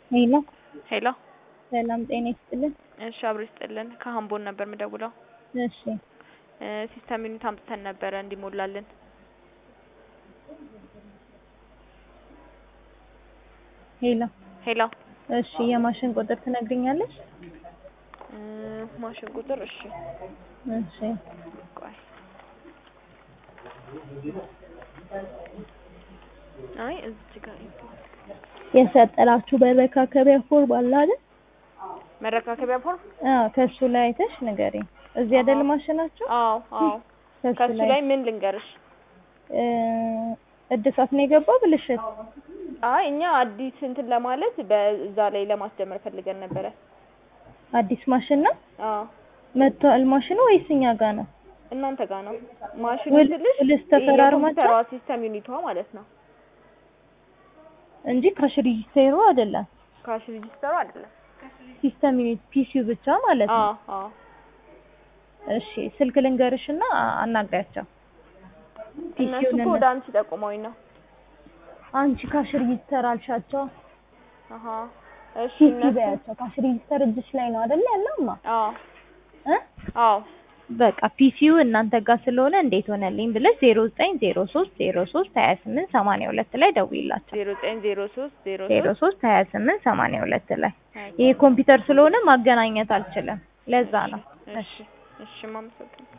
ሄሎ ሄሎ ሰላም ጤና ይስጥልን። እሺ አብሮ ይስጥልን። ከሀምቦን ነበር የምደውለው። እሺ እ ሲስተም ዩኒት አምጥተን ነበረ እንዲሞላልን። ሄሎ ሄሎ እሺ የማሽን ቁጥር ትነግሪኛለሽ? እ ማሽን ቁጥር እሺ እሺ ቆይ አይ እዚህ ጋር የሰጠላችሁ መረካከቢያ ፎርም አለ አይደል? መረካከቢያ ፎርም አዎ ከሱ ላይ አይተሽ ንገሪኝ። እዚህ አይደል ማሽናችሁ? አዎ አዎ ከሱ ከሱ ላይ ላይ ምን ልንገርሽ? እ እድሳት ነው የገባው ብልሽት? አይ እኛ አዲስ እንትን ለማለት በዛ ላይ ለማስጀመር ፈልገን ነበረ። አዲስ ማሽን ነው አዎ መጥቷል ማሽኑ ወይስ እኛ ጋር ነው? እናንተ ጋር ነው ማሽኑ ውል- ስልሽ ውልስ ተፈራርማችኋል? የኮምፒውተሯ ሲስተም ዩኒቷ ማለት ነው። እንጂ ካሽ ሬጂስተሩ አይደለም። ካሽ ሬጂስተሩ አይደለም። ሲስተም ዩኒት ፒሲው ብቻ ማለት ነው። አዎ አዎ እሺ ስልክ ልንገርሽና አናግሪያቸው። እነሱ ፒሲውን እኮ ወደ አንቺ ጠቁመውኝ ነው። አንቺ ካሽ ሬጂስተር አልሻቸው። አሀ እሺ ፒሲ እነሱ በያቸው። ካሽ ሬጂስተር እጅሽ ላይ ነው አይደል ያለውማ? አዎ እ አዎ በቃ ፒሲው እናንተ ጋር ስለሆነ እንዴት ሆነልኝ ብለሽ ዜሮ ዘጠኝ ዜሮ ሶስት ዜሮ ሶስት ሀያ ስምንት ሰማንያ ሁለት ላይ ደውይላቸው። ዜሮ ዘጠኝ ዜሮ ሶስት ዜሮ ዜሮ ሶስት ሶስት ሀያ ስምንት ሰማንያ ሁለት ላይ ይሄ ኮምፒውተር ስለሆነ ማገናኘት አልችልም። ለዛ ነው። እሺ እሺ ማመሰግን